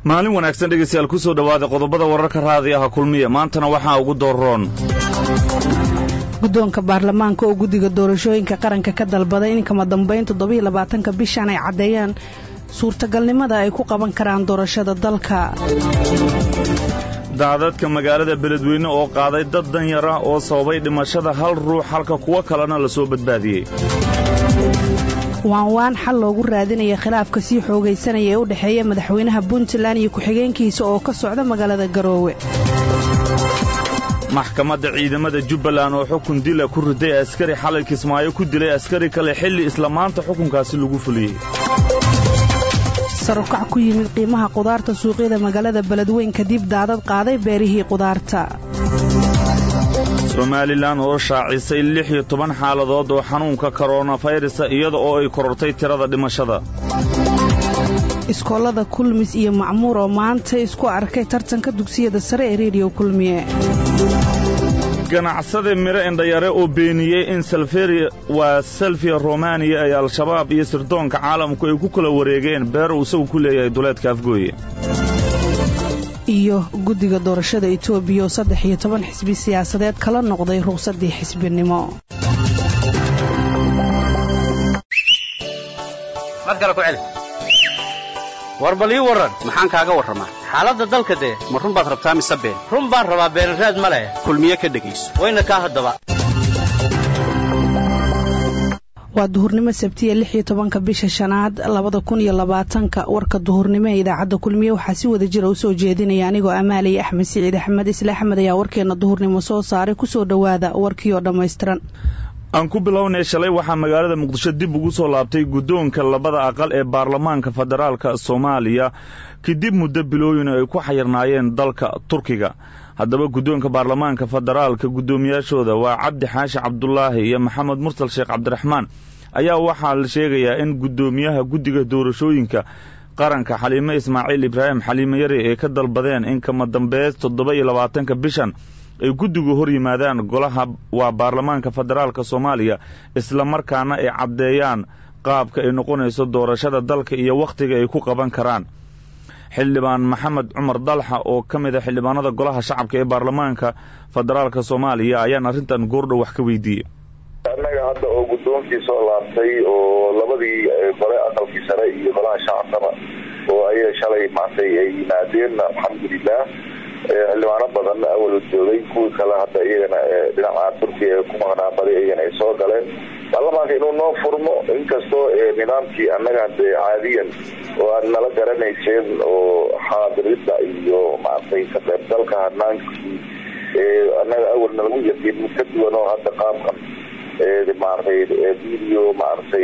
maalin wanaagsan dhegaystayaal ku soo dhowaada qodobada wararka raadi aha kulmiya maantana waxaa ugu dooroon guddoonka baarlamaanka oo guddiga doorashooyinka qaranka ka dalbaday in kama dambayn toddobiyo labaatanka bishan ay caddeeyaan suurtagalnimada ay ku qaban karaan doorashada dalka daadadka magaalada beledweyne oo qaaday dad danyar ah oo sababay dhimashada hal ruux halka kuwo kalena la soo badbaadiyey waan waan xal loogu raadinaya khilaafka sii xoogaysanaya ee u dhexeeya madaxweynaha puntland iyo ku-xigeenkiisa oo ka socda magaalada garoowe maxkamadda ciidamada jubbaland oo xukun dila ku riday askari xalay kismaayo ku dilay askari kale xilli isla maanta xukunkaasi lagu fuliyey sarukac ku yimid qiimaha qudaarta suuqyada magaalada beledweyn kadib daadad qaaday beerihii qudaarta somalilan oo shaacisay lix iyo toban xaaladood oo xanuunka koronafayrusa iyada oo ay korortay tirada dhimashada iskoolada kulmis iyo macmuur oo maanta isku arkay tartanka dugsiyada sare ee rediyo kulmiye ganacsade miro indhayare oo beeniyey in waa selfiya romaniya ay al-shabaab iyo sirdoonka caalamku ay ku kala wareegeen beer uu isagu ku leeyahay duleedka afgooye iyo guddiga doorashada etoobiya oo saddex iyo toban xisbi siyaasadeed kala noqday ruqsaddii xisbinimo war bal ii warran maxaan kaaga warramaa xaaladda dalka dee ma run baad rabtaa mise been run baan rabaa beenraad ma leh kulmiye ka dhegayso wayna kaa haddaba waa duhurnimo sabtiya lix iyo tobanka bisha shanaad labada kun iyo labaatanka warka duhurnimo ee idaacadda kulmiye waxaa si wada jira u soo jeedinaya anigoo amaalaya axmed siciid axmed isle axmed ayaa warkeenna duhurnimo soo saaray kusoo dhowaada warkii oo dhammaystiran aan ku bilownay shalay waxaa magaalada muqdisho dib ugu soo laabtay guddoonka labada aqal ee baarlamaanka federaalka soomaaliya kadib muddo bilooyin ay ku xayirnaayeen dalka turkiga haddaba guddoonka baarlamaanka federaalka guddoomiyaashooda waa cabdi xaashi cabdulaahi iyo maxamed mursal sheekh cabdiraxmaan ayaa waxaa la sheegayaa in guddoomiyaha guddiga doorashooyinka qaranka xaliime ismaaciil ibraahim xaliime yare ay ka dalbadeen in kama dambeys toddoba iyo labaatanka bishan ay guddigu hor yimaadaan golaha waa baarlamaanka federaalka soomaaliya isla markaana ay caddeeyaan qaabka ay noqonayso doorashada dalka iyo wakhtiga ay ku qaban karaan xildhibaan maxamed cumar dalxa oo ka mid a xildhibaanada golaha shacabka ee baarlamaanka federaalka soomaaliya ayaan arrintan goordhow wax ka weydiiyey annaga hadda oo guddoonkii soo laabtay oo labadii gole aqalkii sare iyo golaha shacabkaba oo ayaga shalay maantay ay yimaadeen alxamdulilah xildhibaano badan awal joogay kuwii kale hadda iyagana dhinaca turkiya ee ku maqnaa badi iyagana ay soo galeen baarlamaanka inuu noo furmo inkastoo nidaamkii annaga hade caadiyan oo aad nala garanayseen oo xaadirida iyo maaragtay ka qaybgalka hanaankii annaga awalna lagu yaqiin mid ka duwan oo hadda qaabkan maaragtay video maaragtay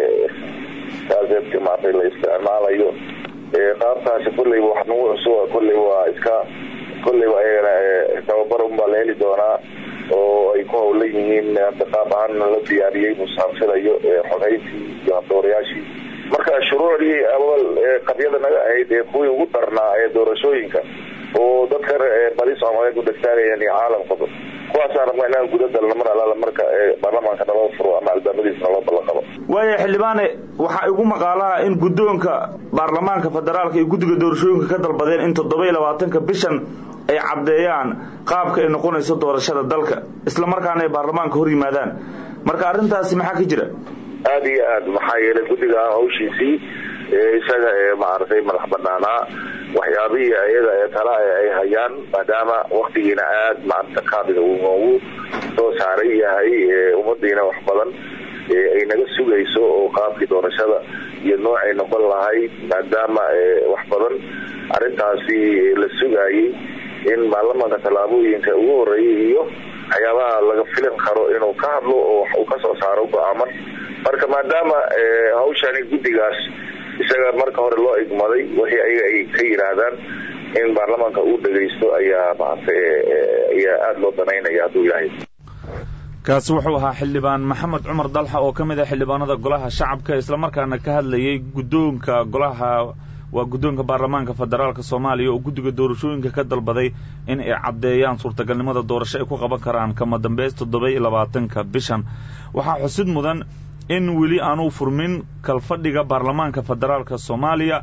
kaaseedka maaragtay la isticmaalayo qaabkaasi kolleyba wax nagu cusub kolleyba waa iska kolleyba ayagana tababar unbaa la heli doonaa oo ay ku hawlan yihiin hadda qaab ahaanna la diyaariyey musaanfilayo xogeyntii iyo doorayaashii marka shuruucdii awal qabyada naga ahayd ee kuwii ugu darnaa ee doorashooyinka oo dadka badi soomaaliyeed u dhegtaagayeen iyo caalamkaba kuwaasaan rabna inaan guda dalna mar alaala marka baarlamaanka naloo furo ama albaabadiisna loo ballan qabo waaya xildhibaane waxaa igu maqaalaha in guddoonka baarlamaanka federaalka iyo guddiga doorashooyinka ka dalbadeen in toddoba iyo labaatanka bishan ay caddeeyaan qaabka ay noqonayso doorashada dalka isla markaana ay baarlamaanka hor yimaadaan marka arrintaasi maxaa ka jira aada iyo aad maxaa yeelay guddiga hawshiisii isaga ee maaragtay madax banaanaa waxyaabihii ayaga ee tala ay hayaan maadaama waktigiina aada maarata kaabiga uu noogu soo saaray yahay ummadiina wax badan ay naga sugayso oo qaabkii doorashada iyo noocay noqon lahayd maadaama wax badan arrintaasi la sugaayey in baarlamaanka tallaabooyinka ugu horeeyay iyo waxyaabaha laga filan karo inuu ka hadlo oo wax uu kasoo saaro go-aaman marka maadaama hawshani guddigaas isaga marka hore loo igmaday wixii ayaga ay ka yidhaahdaan in baarlamaanka uu dhagaysto ayaa maarata ayaa aada loo danaynaya hadduu yahay kaasi wuxuu ahaa xildhibaan maxamed cumar dalxa oo ka mid ah xildhibaanada golaha shacabka islamarkaana ka hadlayay guddoonka golaha waa guddoonka baarlamaanka federaalka soomaaliya oo guddiga doorashooyinka ka dalbaday in ay caddeeyaan suurtagalnimada doorasho ay ku qaban karaan kama dambeys toddoba iyo labaatanka bishan waxaa xusid mudan in weli aanuu furmin kalfadhiga baarlamaanka federaalka soomaaliya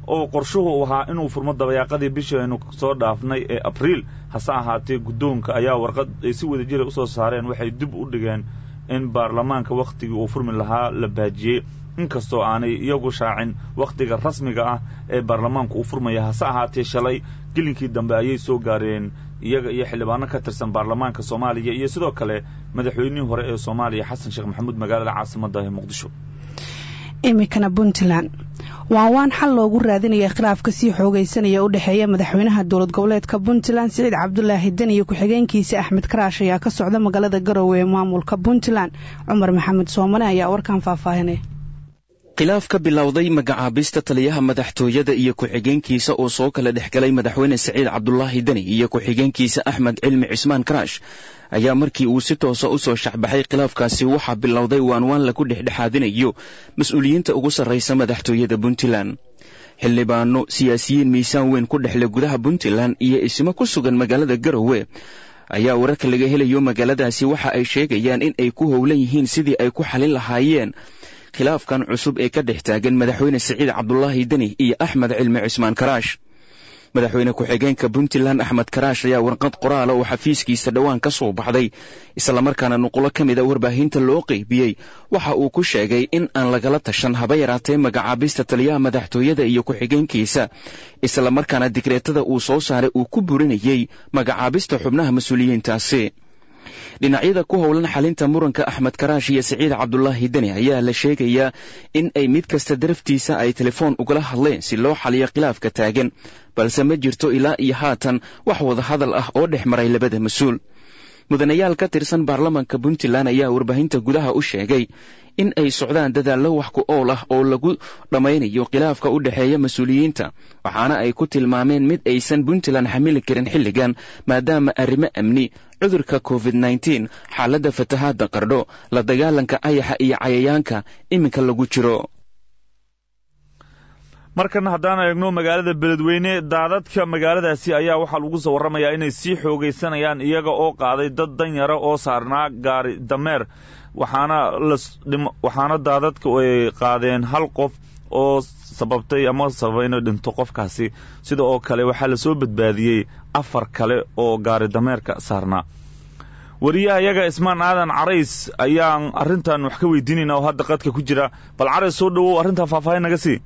oo qorshuhu uu ahaa inuu furmo dabayaaqadii bishii aynu soo dhaafnay ee abriil hase ahaatee guddoonka ayaa warqad ay si wada jira usoo saareen waxay dib u dhigeen in baarlamaanka wakhtigii uu furmi lahaa la baajiyey inkastoo aanay iyagu shaacin wakhtiga rasmiga ah ee baarlamaanku uu furmaya hase ahaatee shalay gelinkii dambe ayay soo gaareen iyaga iyo xildhibaano ka tirsan baarlamaanka soomaaliya iyo sidoo kale madaxweynihii hore ee soomaaliya xasan sheekh maxamuud magaalada caasimadda ee muqdisho iminkana puntland waan waan xal loogu raadinaya khilaafka sii xoogaysanaya u dhexeeya madaxweynaha dowlad goboleedka puntland siciid cabdulaahi den iyo ku-xigeenkiisa axmed karaash ayaa ka socda magaalada garowe ee maamulka puntland cumar maxamed soomane ayaa warkan faahfaahinaya khilaaf ka bilowday magacaabista taliyaha madaxtooyada iyo ku-xigeenkiisa oo soo kala dhex galay madaxweyne siciid cabdulaahi deni iyo ku-xigeenkiisa axmed cilmi cismaan karaash ayaa markii uu si toosa u soo shaxbaxay khilaafkaasi waxaa bilowday waanwaan lagu dhexdhexaadinayo mas-uuliyiinta ugu sarraysa madaxtooyada puntland xildhibaano siyaasiyiin miisaan weyn ku dhexle gudaha puntland iyo ismo ku sugan magaalada garowe ayaa wararka laga helayo magaaladaasi waxa ay sheegayaan in ay ku howlan yihiin sidii ay ku xalin lahaayeen khilaafkan cusub ee ka dhex taagan madaxweyne siciid cabdulaahi deni iyo axmed cilmi cismaan karaash madaxweyne ku-xigeenka puntland axmed karaash ayaa warqad qoraala oo xafiiskiisa dhowaan ka soo baxday islamarkaana nuqulo ka mid a warbaahinta loo qeybiyey waxa uu ku sheegay in aan lagala tashan haba yaraatee magacaabista taliyaha madaxtooyada iyo ku-xigeenkiisa islamarkaana digreetada uu soo saaray uu ku burinayey magacaabista xubnaha mas-uuliyiintaasi dhinacyada ku howlan xalinta muranka axmed karaash iyo siciid cabdulaahi deni ayaa la sheegayaa in ay mid kasta daraftiisa ay telefoon ugala hadleen si loo xaliyo khilaafka taagan balse ma jirto ilaa iyo haatan wax wada hadal ah oo dhex maray labada mas-uul mudanayaal ka tirsan baarlamanka puntland ayaa warbaahinta gudaha u sheegay in ay socdaan dadaallo wax ku ool ah oo lagu dhammaynayo khilaafka u dhexeeya mas-uuliyiinta waxaana ay ku tilmaameen mid aysan puntland xamili karin xilligan maadaama arrimo amni cudurka covid nneteen xaaladda fatahaadda qardho la dagaalanka ayaxa iyo cayayaanka iminka lagu jiro markana haddaan eegno magaalada beledweyne daadadka magaaladaasi ayaa waxaa lagu soo warramayaa inay sii xoogaysanayaan iyaga oo qaaday dad danyara oo saarnaa gaari dameer waxaana waxaana daadadka ay qaadeen hal qof oo sababtay ama sababay inay dhinto qofkaasi sida oo kale waxaa lasoo badbaadiyey afar kale oo gaari dameerka saarnaa wariyaha iyaga ismaan aadan carays ayaan arrintan wax ka weydiinayna oo hadda qadka ku jira bal carays soo dhowow arrintan faahfaahin naga sii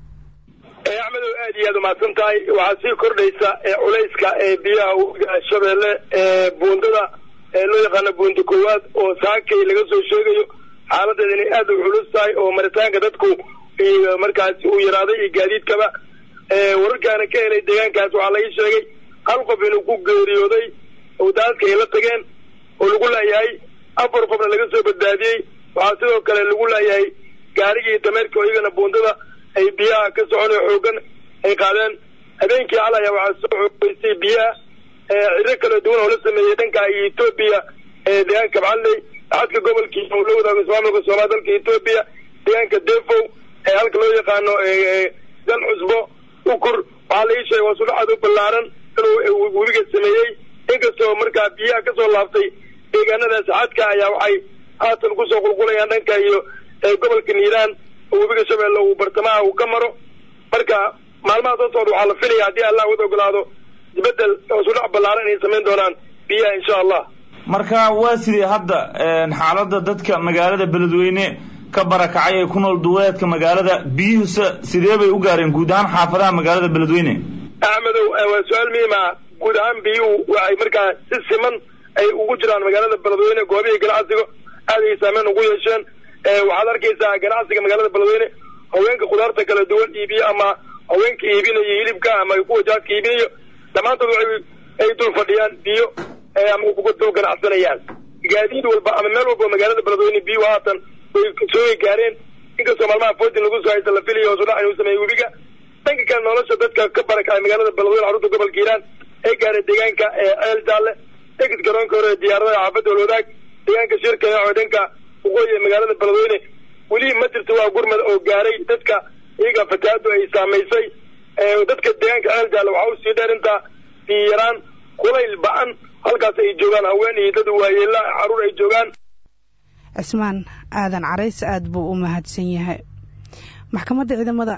axmedow aad iyo aad umahadsan tahay waxaa sii kordhaysa culayska ee biyaha webiga shabeelle ee buundada ee loo yaqaano buunda koowaad oo saakay laga soo sheegayo xaaladeeda inay aad u culus tahay oo maritaanka dadku markaasi uu yaraaday iyo gaadiidkaba wararkaana ka helay deegaankaas waxaa laga sheegay hal qof inuu ku geeriyooday oo daadadka ay la tageen oo lagu laayahay afar qofna laga soo badbaadiyey waxaa sidoo kale lagu laayahay gaarigii dameerka oo iyagana buundada ay biyaha ka soconay xoogan ay qaadeen habeenkii hal ayaa waxaa soo xoogeysay biyaha ciro kala duwan oo la sameeyey dhanka etoobiya ee deegaanka macalley axadka gobolkiisa uu la wadaago ismaamulka soomaaliya dalka etoobiya deegaanka defow ee halka loo yaqaano gal cusbo ukur waxaa la ii sheegay waa sudhaxaad u ballaaran inuu webiga sameeyey inkastoo markaa biyaha kasoo laabtay deegaanadaas xadka ayaa waxay haatan kusoo qulqulayaan dhanka iyo gobolka niiraan oo webiga shabeelle uu bartamaha uu ka maro marka maalmaha soo socda waxaa la filaya haddii allah wada ogolaado isbedel oo sudhac ballaaran inay samayn doonaan biyaha insha allah marka waa sidii hadda xaaladda dadka magaalada beledweyne ka barakacay ee ku nool duuleedka magaalada biyuhusa sidee bay u gaareen guud ahaan xaafadaha magaalada beledweyne axmedow waa su-aal muhiima guud ahaan biyuhu waxay markaa si siman ay ugu jiraan magaalada beledweyne goobihii ganacsiga aad ay saameyn ugu yeesheen waxaad arkaysaa ganacsiga magaalada beledweyne haweenka khudaarta kala duwan iibiyo ama haweenka iibinayo hilibka ama kuwa jaadka iibinayo dhammaantood waxay ay dul fadhiyaan biyo ama kuga dul ganacsanayaan gaadiid walba ama meel walba magaalada beledweyne biyuhu haatan way soo gaareen inkastoo maalmaha foodin lagu soo haysta la filayo oo sudhac inuu sameeyey webiga dhanka kale nolosha dadka ka barakacay magaalada beledweyne xarunta gobolka hiiraan ee gaaray deegaanka ceel jaalle egid garoonka hore diyaaradaha xaafadda walwadaag deegaanka shirka oo dhanka waqooyi ee magaalada beledweyne weli ma jirto waa gurmad oo gaaray dadka iyaga fatahaadu ay saamaysay dadka deegaanka ceel jaalle waxaa usii dheer intaa biyo yaraan kulayl ba-an halkaas ay joogaan haween iyo dad waayeela caruur ay joogaan cismaan aadan carays aada buu u mahadsan yahay maxkamadda ciidamada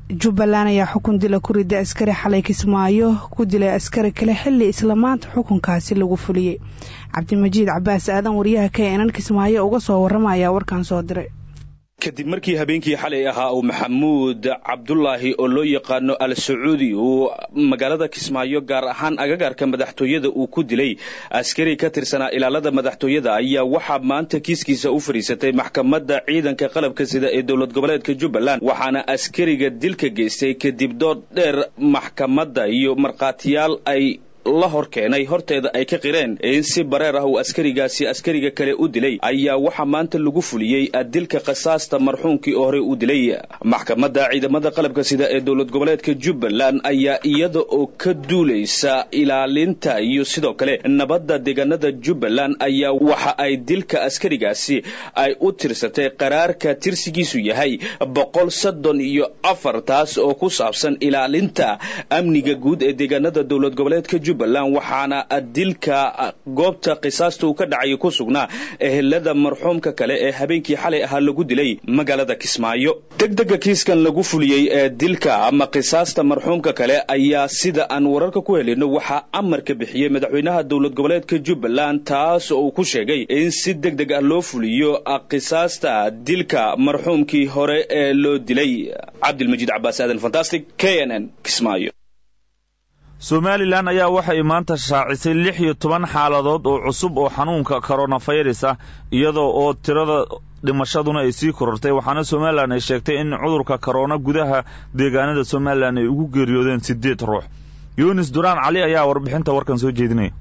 jubbaland ayaa xukun dila ku rida askari xalay kismaayo ku dilay askari kale xili isla maanta xukunkaasi lagu fuliyey cabdimajiid cabaas aadan wariyaha k enan kismaayo uga soo warrama ayaa warkan soo diray kadib markii habeenkii xalay ahaa uu maxamuud cabdulaahi oo loo yaqaano al sacuudi uu magaalada kismaayo gaar ahaan agagaarka madaxtooyada uu ku dilay askari ka tirsanaa ilaalada madaxtooyada ayaa waxaa maanta kiiskiisa u fadhiisatay maxkamadda ciidanka qalabka sida ee dowlad goboleedka jubbaland waxaana askariga dilka geystay kadib dood dheer maxkamadda iyo markhaatiyaal ay la hor keenay horteeda ay ka qireen in si bareer ah uu askarigaasi askariga kale u dilay ayaa waxaa maanta lagu fuliyey dilka khasaasta marxuumkii oo horey u dilay maxkamadda ciidamada qalabka sida ee dowlad goboleedka jubbaland ayaa iyada oo ka duulaysa ilaalinta iyo sidoo kale nabadda deegaanada jubbaland ayaa waxa ay dilka askarigaasi ay u tirsatay qaraarka tirsigiisu yahay boqol soddon iyo afar taas oo ku saabsan ilaalinta amniga guud ee deegaanada dowlad goboleedka waxaana dilka goobta qisaasta uu ka dhacay ku sugnaa ehelada marxuumka kale ee habeenkii xalay ahaa lagu dilay magaalada kismaayo degdega kiiskan lagu fuliyey ee dilka ama qisaasta marxuumka kale ayaa sida aan wararka ku helino waxaa amarka bixiyey madaxweynaha dowlad goboleedka jubbaland taas oo uu ku sheegay in si deg deg ah loo fuliyo qisaasta dilka marxuumkii hore ee loo dilay cabdilmajiid cabaas aadan fantastic k n n kismaayo somalilan ayaa waxay maanta shaacisay lix iyo toban xaaladood oo cusub oo xanuunka koronafirus ah iyadoo oo tirada dhimashaduna ay sii korortay waxaana somalilan ay sheegtay in cudurka korona gudaha deegaanada somalilan ay ugu geeriyoodeen siddeed ruux yunis duraan cali ayaa warbixinta warkan soo jeedinaya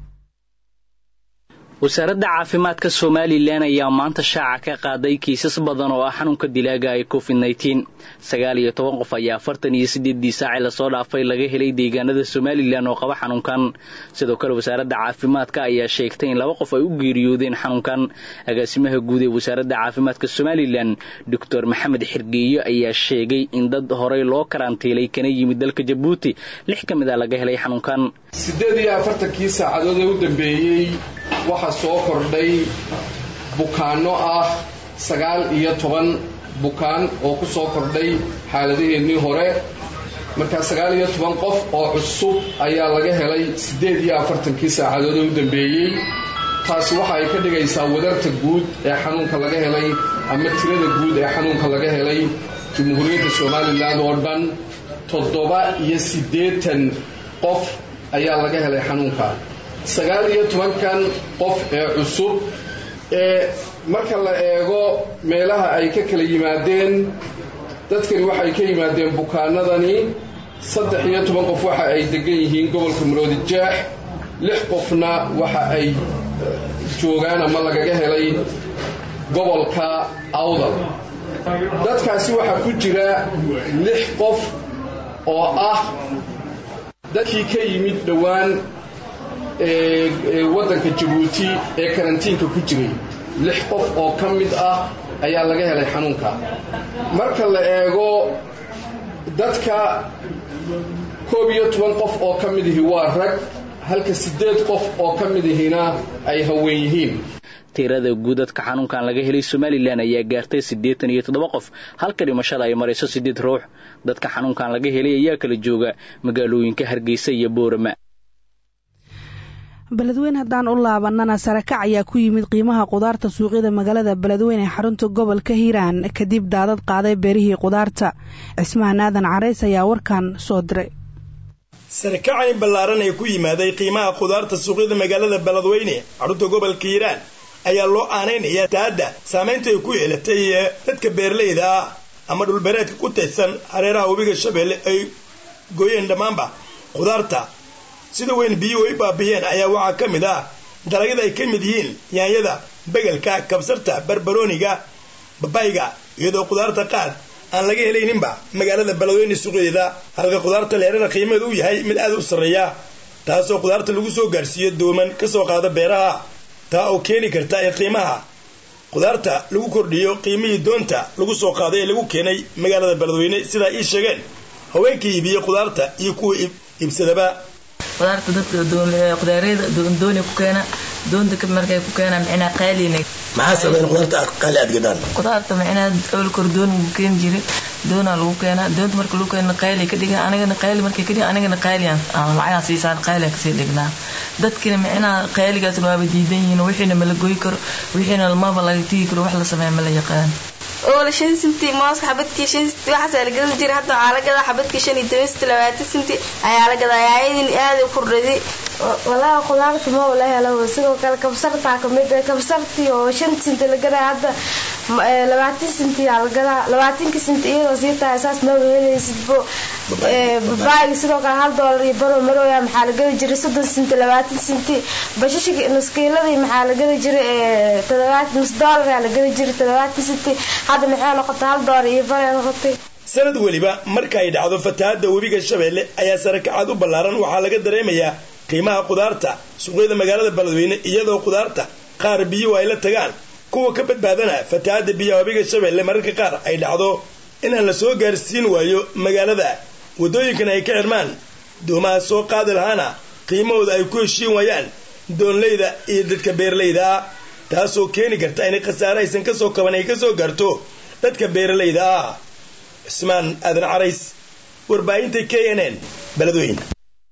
wasaaradda caafimaadka somalilan ayaa maanta shaaca ka qaaday kiisas badan oo ah xanuunka dilaaga ee covid nneteen sagaal iyo toban qof ayaa afartan iyo siddeeddii saaci lasoo dhaafay laga helay deegaanada somalilan oo qaba xanuunkan sidoo kale wasaaradda caafimaadka ayaa sheegtay in laba qof ay u geeriyoodeen xanuunkan agaasimaha guud ee wasaaradda caafimaadka somalilan doctor maxamed xirgeeyo ayaa sheegay in dad horey loo karantiilay kana yimid dalka jabuuti lix ka mid a laga helay xanuunkan siddeed iyo afartankii saacadood ee u dambeeyey waxaa soo kordhay bukaanno ah sagaal iyo toban bukaan oo ku soo kordhay xaaladaheennii hore markaa sagaal iyo toban qof oo cusub ayaa laga helay siddeed iyo afartankii saacadood ee u dambeeyey taasi waxa ay ka dhigaysaa wadarta guud ee xanuunka laga helay ama tirada guud ee xanuunka laga helay jamhuuriyadda somalilan oo dhan toddoba iyo siddeetan qof ayaa laga helay xanuunka sagaal iyo tobankan qof ee cusub ee marka la eego meelaha ay ka kala yimaadeen dadkani waxay ka yimaadeen bukaanadani saddex iyo toban qof waxa ay degan yihiin gobolka maroodi jaax lix qofna waxa ay joogaan ama lagaga helay gobolka awdal dadkaasi waxaa ku jira lix qof oo ah dadkii ka yimid dhowaan waddanka jabuuti ee karantiinka ku jiray lix qof oo ka mid ah ayaa laga helay xanuunka marka la eego dadka koob iyo toban qof oo ka mid ihi waa rag halka siddeed qof oo ka mid ihina ay haween yihiin tirada guud dadka xanuunkan laga helay somalilan ayaa gaartay siddeetan iyo toddoba qof halka dhimashada ay marayso siddeed ruux dadka xanuunkan laga helay ayaa kala jooga magaalooyinka hargeysa iyo boorama beledweyne haddaan u laabanana sarakac ayaa ku yimid qiimaha qudaarta suuqyada magaalada beledweyne ee xarunta gobolka hiiraan kadib daadad qaaday beerihii qudaarta cismahan aadan carays ayaa warkan soo diray sarakacayn ballaaran ee ku yimaaday qiimaha qudaarta suuqyada magaalada beledweyne xarunta gobolka hiiraan ayaa loo aanaynayaa taadda saamaynta ay ku yeelatay dadka beeraleyda ah ama dhulbeereedka ku taysan hareeraha webiga shabeelle ay gooyeen dhammaanba qudaarta sida weyn biyuhu ay baabiyeen ayaa waxaa ka mid ah dalagyada ay ka mid yihiin yaanyada begelka kabsarta barbarooniga babayga iyadoo qudaarta qaar aan laga helayninba magaalada beledweyne suuqyadeeda halka qudaarta leerada qiimaheedu u yahay mid aad u sarreeya taasoo qudaarta lagu soo gaarsiiyo dooman ka soo qaada beeraha taa oo keeni karta in qiimaha qudaarta lagu kordhiyo qiimihii doonta lagu soo qaaday ee lagu keenay magaalada beledweyne sidaa ii sheegeen haweenka iibiye qudaarta iyo kuwa iibsadaba qudaarta dadka qudaareyda dooni ku keena doonta markay ku keenaan micnaa qaalina maxaa sameyn qudaarta qaali aad gadaan qudaarta micnaa awal kordoon ku keeni jiray doonaa lagu keenaa doonta marka lagu keena qayli ka dhiga anigana qayli markay ka dhiga anigana qayliyan lacagaa siisaan qayliyan kasii dhignaa dadkina micnaha qayligaasna waaba diidan yihiin wixiina mala goy karo wixiina maba laga tigi karo wax la sameeya ma la yaqaan oola shan sinti mooska xabadkii shan sinti waxaas la gadan jiray hadda waxaa la gadaa xabadkii shan iyo toban sinti labaatan sinti ayaa la gadaa ayaadin aada u kordhaday walahi khudaarta ma wala helo sidoo kale kabsartaa kamid kabsartii oo shan sinti la gadaa hadda labaatan sinti aa la gadaa labaatanka sinti iyadoo sii tahay saas maba helaysid bo babaayga sidoo kale hal doolar iyo baro marooya maxaa la gadi jiray soddon sinti labaatan sinti bashashka nuskiiladii maxaa la gadi jiray todobaatan nus doolar la gadi jiray todobaatan sinti hadda maxay noqotay hal doolar iyo bare noqotay sanad weliba marka ay dhacdo fatahaadda webiga shabeelle ayaa sarakacad u ballaaran waxaa laga dareemayaa qiimaha khudaarta suuqyada magaalada beledweyne iyadoo khudaarta qaar biyuhu ay la tagaan kuwa ka badbaadana fatahaadda biyaha webiga shabeelle mararka qaar ay dhacdo inaan la soo gaarsiin waayo magaalada waddooyinkan ay ka xirmaan doomaha soo qaadi lahaana qiimahooda ay ku heshiin waayaan doonleyda iyo dadka beeralayda ah taasoo keeni karta inay khasaare aysan ka soo kaban ay ka soo gaarto dadka beeralayda ah cismaan aadan carays warbaahinta k n n beledweyne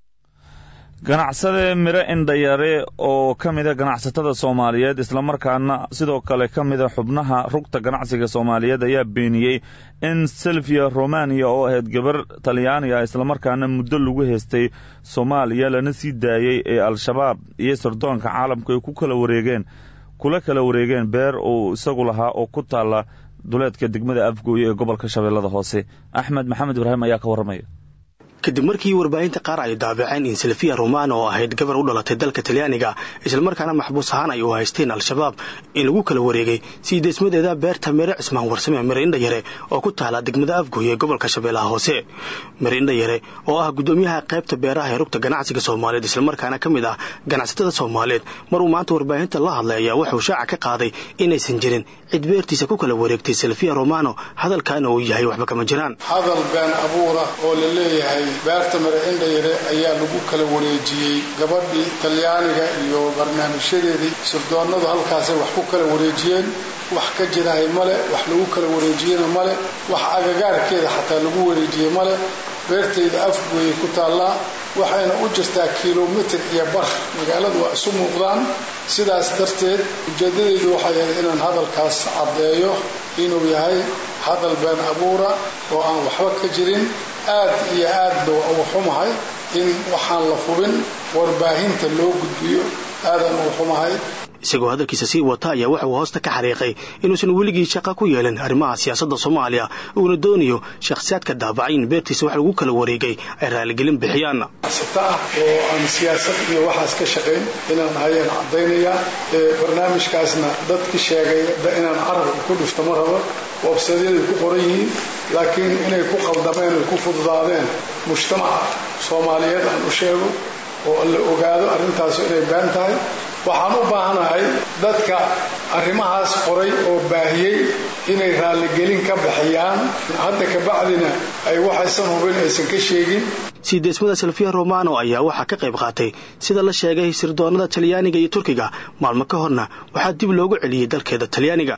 ganacsade miro indhayare oo ka mida ganacsatada soomaaliyeed islamarkaana sidoo kale ka mida xubnaha rugta ganacsiga soomaaliyeed ayaa beeniyey in silvia romania oo ahayd gabar talyaaniga islamarkaana muddo lagu heystay soomaaliya lana sii daayey ee al-shabaab iyo sirdoonka caalamku ay ku kala wareegeen kula kala wareegeen beer uu isagu lahaa oo ku taalla duleedka degmada afgooye ee gobolka shabeellada hoose axmed maxamed ibraahim ayaa ka warramaya kadib markii warbaahinta qaar ay daabaceen in silfiya romano oo ahayd gabar u dhalatay dalka talyaaniga islamarkaana maxbuus ahaan ay u haysteen al-shabaab in lagu kala wareegay sii deesmadeeda beerta mere cismaan warsame mere indhayare oo ku taala degmada afgooye ee gobolka shabeellaha hoose mere indhayare oo ah guddoomiyaha qaybta beeraha ee rugta ganacsiga soomaaliyeed islamarkaana ka mid ah ganacsatada soomaaliyeed maruu maanta warbaahinta la hadlay ayaa wuxuu shaaca ka qaaday inaysan jirin cid beertiisa ku kala wareegtay silfiya romano hadalkaana uu yahay waxba kama jiraan hadal been abuura oo la leeyahay beerta mare indhayare ayaa lagu kala wareejiyey gabadhii talyaaniga iyo barnaamijyadeedii sirdoonnadu halkaasay wax ku kala wareejiyeen wax ka jirahay male wax lagu kala wareejiyena male wax agagaarkeeda xataa lagu wareejiyey male beertayda afgooyay ku taallaa waxayna u jirtaa kilomitir iyo bar magaaladu waa isu muuqdaan sidaas darteed ujeeddadaydu waxay ahayd inaan hadalkaas caddeeyo inuu yahay hadal been abuura oo aan waxba ka jirin aad iyo aadba waa uga xumahay in waxaan la hubin warbaahinta loo gudbiyo aadan uga xumahay isagoo hadalkiisa sii wata ayaa waxa uu hoosta ka xariiqay inuusan weligii shaqa ku yeelin arrimaha siyaasadda soomaaliya uuna doonayo shakhsiyaadka daabacay in beertiisa wax lagu kala wareegay ay raaligelin bixiyaan sita ah oo aan siyaasad iyo waxaas ka shaqayn inaan hayaan caddaynayaa barnaamijkaasna dadki sheegay inaan carabka ku dhufto ma rabo websayadyaday ku qoran yihiin laakiin inay ku qaldameen ay ku fududaadeen mujtamaca soomaaliyeed aan u sheego oo la ogaado arrintaasu inay been tahay waxaan u baahanahay dadka arrimahaas qoray oo baahiyey inay raalligelin ka bixiyaan hadda kabacdina ay waxaysan hubin aysan ka sheegin sii deesmada silfiya romano ayaa waxaa ka qayb qaatay sida la sheegay sirdoonnada talyaaniga iyo turkiga maalmo ka horna waxaa dib loogu celiyey dalkeeda talyaaniga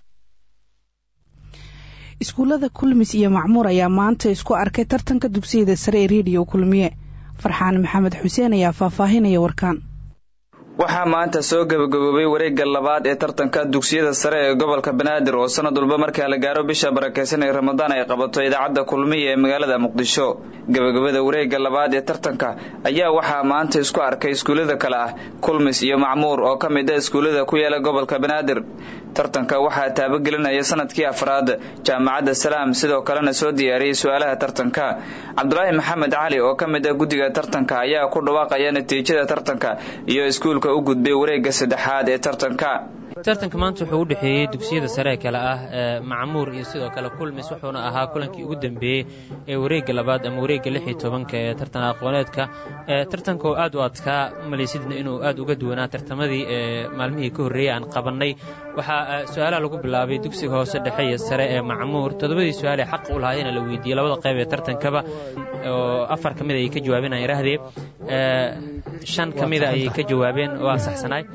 iskuullada kulmis iyo macmuur ayaa maanta isku arkay tartanka dugsiyada sare ee rediyo kulmiye farxaan maxamed xuseen ayaa faahfaahinaya warkaan waxaa maanta soo gabagaboobay wareegga labaad ee tartanka dugsiyada sare ee gobolka banaadir oo sanad walba markaa la gaaro bisha barakeysan ee ramadaan ay qabato idaacadda kulmiya ee magaalada muqdisho gabagabada wareegga labaad ee tartanka ayaa waxaa maanta isku arkay iskuullada kale ah kulmis iyo macmuur oo ka mid ah iskuullada ku yaala gobolka banaadir tartanka waxaa taabagelinaya sanadkii afraad jaamacadda salaam sidoo kalena soo diyaariyey su-aalaha tartanka cabdulaahi maxamed cali oo ka mid ah guddiga tartanka ayaa ku dhawaaqaya natiijada tartanka iyo iskuulka u gudbay wareegga saddexaad ee tartanka tartanka maanta wuxuu u dhexeeyey dugsiyada sare kale ah ee macmuur iyo sidoo kale kulmis wuxuuna ahaa kulankii ugu dambeeyey ee wareegga labaad ama wareegga lix iyo tobanka ee tartan aqooneedka ee tartanka oo aad u adkaa malaysidna inuu aad uga duwanaa tartamadii ee maalmihii ka horreeyey aan qabannay waxaa su-aalaha lagu bilaabay dugsiga hoose dhexe iyo sare ee macmuur toddobadii su-aal ee xaqa u lahaayena la weydiiyey labada qayb ee tartankaba oo afar ka mid ayay ka jawaabeen aan iraahdee shan ka mida ayay ka jawaabeen waa saxsanaay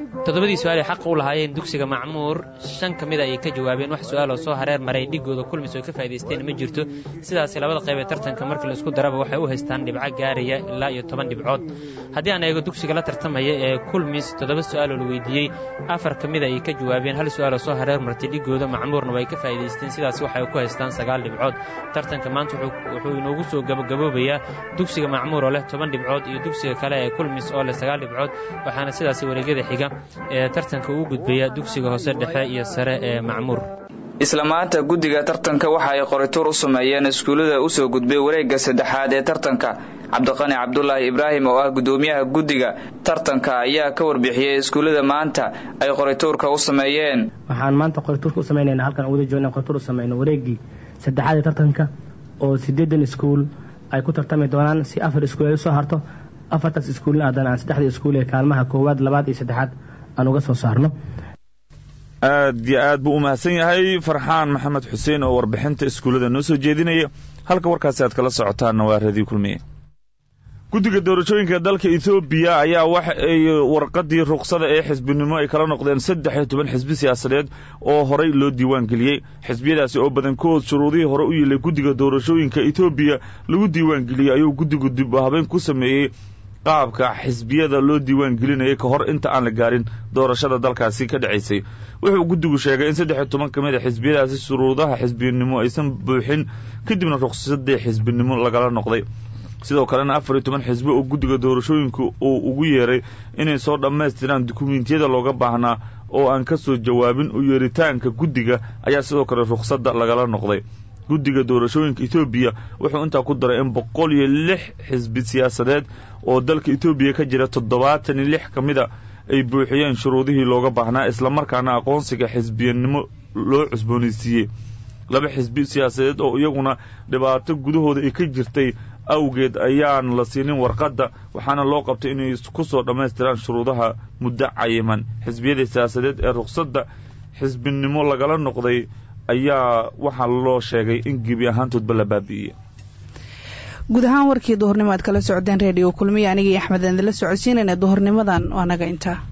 toddobadii su-aal ay xaq u lahaayeen dugsiga macmuur shan ka mid a ayay ka jawaabeen wax su-aal oo soo hareer maray dhigooda kulmis oo ka faa'idaysteen ma jirto sidaasi labada qayb ee tartanka markii laisku daraba waxay u haystaan dhibco gaaraya ilaa iyo toban dhibcood haddii aan eego dugsiga la tartamaya ee kulmis toddoba su-aal oo la weydiiyey afar ka mid a ayay ka jawaabeen hal su-aal oo soo hareer martay dhigooda macmuurna way ka faa'idaysteen sidaasi waxay ku haystaan sagaal dhibcood tartanka maanta wuxuu inoogu soo gabagaboobayaa dugsiga macmuur oo leh toban dhibcood iyo dugsiga kale ee kulmis oo leh sagaal dhibcood waxaana sidaasi wareegyada xiga ee tartanka uu gudbaya dugsiga hoose dhexe iyo sare ee macmuur isla maanta guddiga tartanka waxa ay qorituur u sameeyeen iskuullada u soo gudbay wareegga saddexaad ee tartanka cabdiqani cabdulaahi ibraahim oo ah guddoomiyaha guddiga tartanka ayaa ka warbixiyey iskuullada maanta ay qorituurka u sameeyeen waxaan maanta qorituurka u sameynayna halkan wada joogna qorituur u sameyno wareeggii saddexaad ee tartanka oo siddeedan iskuul ay ku tartami doonaan si afar iskuul ay usoo harto afartaas iskuulna haddana aan saddexda iskuul ee kaalmaha koowaad labaad iyo saddexaad aan uga soo saarno aad iyo aad buu u mahadsan yahay farxaan maxamed xuseen oo warbixinta iskuullada noo soo jeedinaya halka warkaasi aad kala socotaanna waa radio kulmiye guddiga doorashooyinka dalka etoobiya ayaa waxa ay warqadii ruqsada ee xisbinimo ay kala noqdeen saddex iyo toban xisbi siyaasadeed oo horay loo diiwaan geliyey xisbiyadaasi oo badankood shuruudihii hore u yilay guddiga doorashooyinka etoobiya lagu diiwaan geliyey ayuu guddigu dib habeen ku sameeyey qaabka xisbiyada loo diiwaan gelinayay ka hor inta aan la gaarin doorashada dalkaasi ka dhacaysay wuxuu guddigu sheegay in saddex iyo toban ka mid a xisbiyadaasi shuruudaha xisbinimo aysan buuxin kadibna ruqsadii xisbinimo lagala noqday sidoo kalena afar iyo toban xisbi oo guddiga doorashooyinka uu ugu yeeray inay soo dhammaystiraan dukumiintiyada looga baahnaa oo aan ka soo jawaabin u yeeritaanka guddiga ayaa sidoo kale ruqsadda lagala noqday guddiga doorashooyinka etoobiya wuxuu intaa ku daray in boqol iyo lix xisbi siyaasadeed oo dalka etoobiya ka jira toddobaatan iyo lix ka mid a ay buuxiyeen shuruudihii looga baahnaa islamarkaana aqoonsiga xisbiyanimo loo cusboonaysiiyey laba xisbi siyaasadeed oo iyaguna dhibaato gudahooda ay ka jirtay awgeed ayaan la siinin warqadda waxaana loo qabtay inay ku soo dhammaystiraan shuruudaha muddo cayiman xisbiyada siyaasadeed ee ruqsadda xisbinimo lagala noqday ayaa waxaa loo sheegay in gebi ahaantoodba la baabi'iyey guud ahaan warkii duhurnimo aad kala socdeen reediyo kulmiya anigii axmed aan idinla socodsiinayna duhurnimadan waa naga intaa